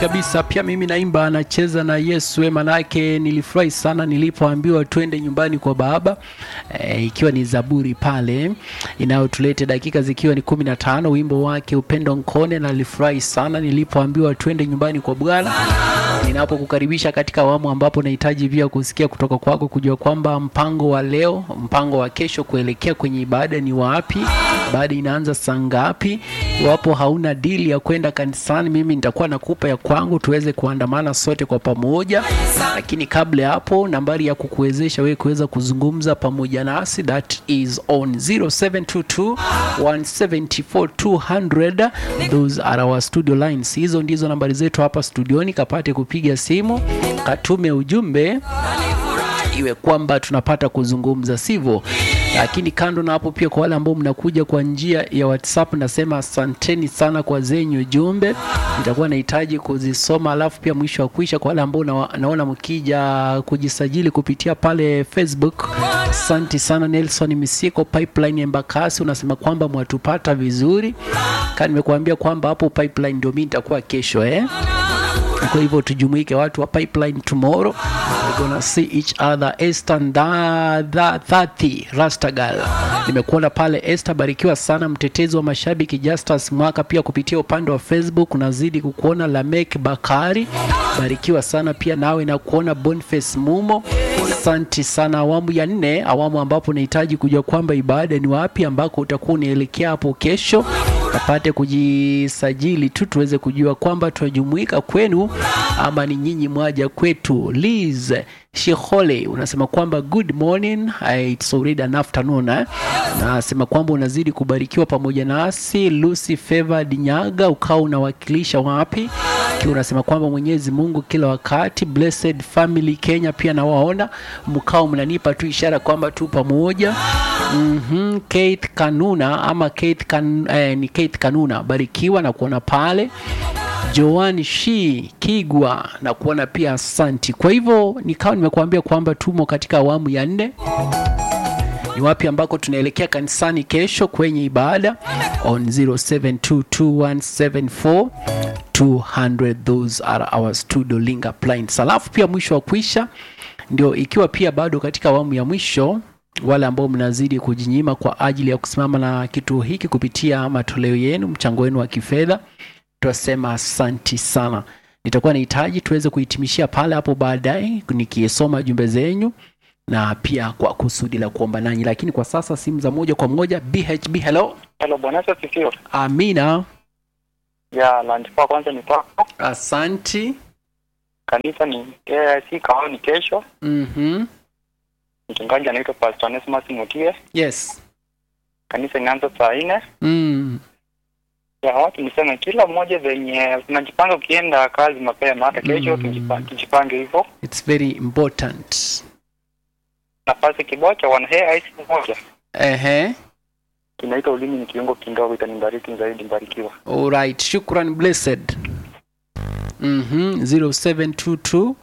kabisa. Pia mimi naimba anacheza na Yesu, manake nilifurahi sana nilipoambiwa twende nyumbani kwa Baba e, ikiwa ni Zaburi pale inayotulete dakika zikiwa ni kumi na tano, wimbo wake Upendo Nkone, na nilifurahi sana nilipoambiwa twende nyumbani kwa Bwana ninapokukaribisha katika awamu ambapo nahitaji pia kusikia kutoka kwako, kujua kwamba mpango wa leo, mpango wa kesho kuelekea kwenye ibada ni wapi, ibada inaanza saa ngapi. Iwapo hauna dili ya kwenda kanisani, mimi nitakuwa nakupa ya kwangu, tuweze kuandamana sote kwa pamoja. Lakini kabla ya hapo, nambari ya kukuwezesha wewe kuweza kuzungumza pamoja nasi that is on 0722 174 200. Those are our studio lines. Hizo ndizo nambari zetu hapa studioni, kapate kupiga simu, katume ujumbe iwe kwamba tunapata kuzungumza, sivyo? Lakini kando na hapo, pia kwa wale ambao mnakuja kwa njia ya WhatsApp, nasema asanteni sana kwa zenyu jumbe, nitakuwa nahitaji kuzisoma, alafu pia mwisho wa kuisha, kwa wale ambao na, naona mkija kujisajili kupitia pale Facebook, asante sana. Nelson Misiko Pipeline Embakasi unasema kwamba mwatupata vizuri, kama nimekuambia kwamba hapo Pipeline ndio mimi nitakuwa kesho eh? Kwa hivyo tujumuike watu wa Pipeline tomorrow. We're gonna see each other. Esther Ndadha 30 Rastagal, nimekuona pale Esther, barikiwa sana. Mtetezi wa mashabiki Justus Mwaka pia kupitia upande wa Facebook unazidi kukuona. Lamek Bakari, barikiwa sana pia nawe na kuona. Boniface Mumo, asante sana. Awamu ya nne, awamu ambapo nahitaji kujua kwamba ibada ni wapi ambako utakuwa unaelekea hapo kesho apate kujisajili tu tuweze kujua kwamba tunajumuika kwenu ama ni nyinyi mwaja kwetu. Liz Shihole unasema kwamba good morning, it's already an afternoon eh? Nasema kwamba unazidi kubarikiwa pamoja nasi. Lucy Favor Dinyaga ukawa unawakilisha wapi? Kiwa unasema kwamba Mwenyezi Mungu kila wakati. Blessed Family Kenya pia nawaona mkao mnanipa tu ishara kwamba tu pamoja. mm -hmm. Kate Kanuna ama Kate kan, eh, ni Kate Kanuna barikiwa na kuona pale Joan Shi Kigwa na kuona pia asanti. Kwa hivyo nikawa nimekuambia kwamba tumo katika awamu ya nne. Ni wapi ambako tunaelekea kanisani kesho kwenye ibada on 0722174200 those are our studio link appliance. Alafu pia mwisho wa kuisha ndio ikiwa pia bado katika awamu ya mwisho wale ambao mnazidi kujinyima kwa ajili ya kusimama na kituo hiki kupitia matoleo yenu, mchango wenu wa kifedha, tunasema asanti sana. Nitakuwa nahitaji tuweze kuhitimishia pale hapo baadaye nikisoma jumbe zenyu na pia kwa kusudi la kuomba nanyi, lakini kwa sasa simu za moja kwa moja. BHB, hello. Hello, Bwana Yesu asifiwe. Amina. Ya lunch kwa kwanza ni kwako. Asanti. Kanisa ni eh, si kaoni kesho. Mhm. Mchungaji anaitwa Pastor Onesmus Mutie. Yes. Kanisa inaanza saa nne. Mm. Ya watu niseme kila mmoja venye tunajipanga ukienda kazi mapema hata kesho Mm. tujipange, tujipange hivyo. It's very important. Nafasi kibocha wana hair ice moja. Ehe. Kinaitwa ulimi ni kiungo kidogo itanibariki zaidi mbarikiwa. Alright, shukran blessed. Mhm, 0722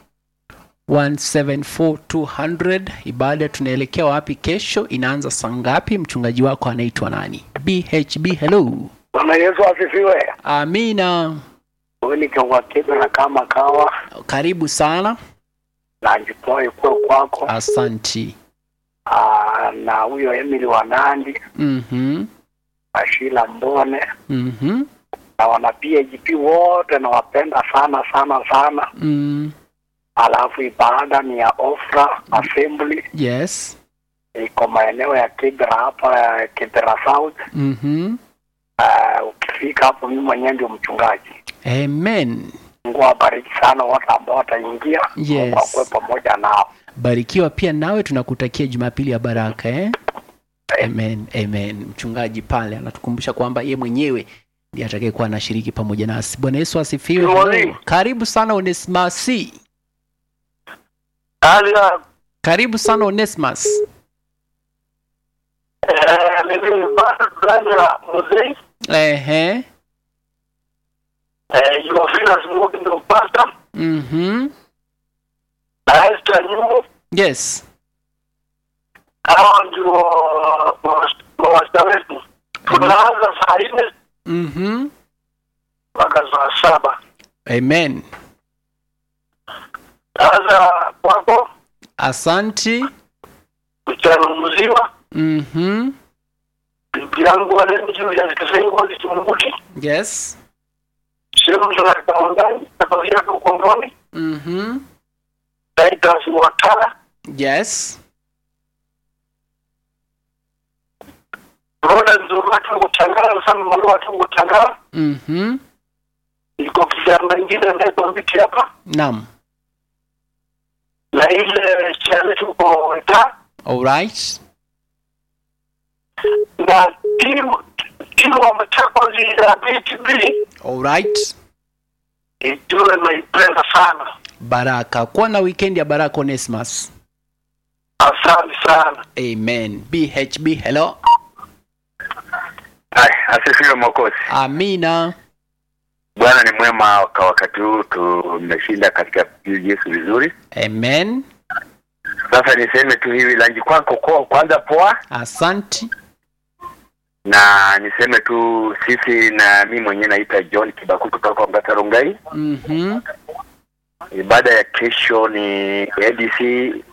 174 Ibada tunaelekea wapi kesho? Inaanza saa ngapi? Mchungaji wako anaitwa nani? BHB, hello. Bwana Yesu asifiwe. Amina, Huyu ni Kawakebe na kama kawa karibu sana. na jitoe kwa kwako Asanti. Aa, na huyo Emily wa Nandi Mhm, Ashila Mbone mhm, na wana PHP wote nawapenda sana sana sana. mm, Alafu ibada ni ya Ofra Assembly yes. iko maeneo ya Kibera hapa ya Kibera South. Mhm, Aa, ukifika hapo, mimi mwenyewe ndio mchungaji. amen. Mungu awabariki sana wote ambao wataingia. Yes. Mungu akuwe pamoja nao. Barikiwa pia nawe, tunakutakia Jumapili ya baraka eh? Amen, amen. Mchungaji pale anatukumbusha kwamba ye mwenyewe ndiye atakayekuwa anashiriki pamoja nasi. Bwana Yesu asifiwe. Good morning. Hello. Karibu sana Onesmus. Hali ya Karibu sana Onesmus. eh, mimi ni bado ya mzee Ehe. eh, Jumapili smoke ndio pasta Mhm. na Esther Nyumo Yes. hao ndio mawasta wetu. Tunaanza saa nne Mhm. mpaka saa saba. amen Sasa kwako asanti mchana mzima, mhm bibi yangu wale juu ya kisengo kitumuti yes sehemu za kaondani nafasi yake ukongoni mhm Titus Watara yes Roda nzuri watu kutangala sana mwana watu kutangala mhm iko kijana mwingine anaitwa Mbiti hapa naam na ile chale tuko weta alright na timu timu wa Machakos ya BTB alright ijue naipenda sana. baraka kuwa na weekend ya baraka onesmus Asante sana. amen bhb hello Hai, asifiwe Mwokozi. amina Bwana ni mwema kwa wakati huu, tumeshinda katika Yesu vizuri. amen Sasa niseme tu hivi, lanji kwako kwa kwanza poa, asanti na niseme tu sisi na mi mwenyewe naitwa John Kibaku kutoka Ngata Rongai. mhm Ibada ya kesho ni ADC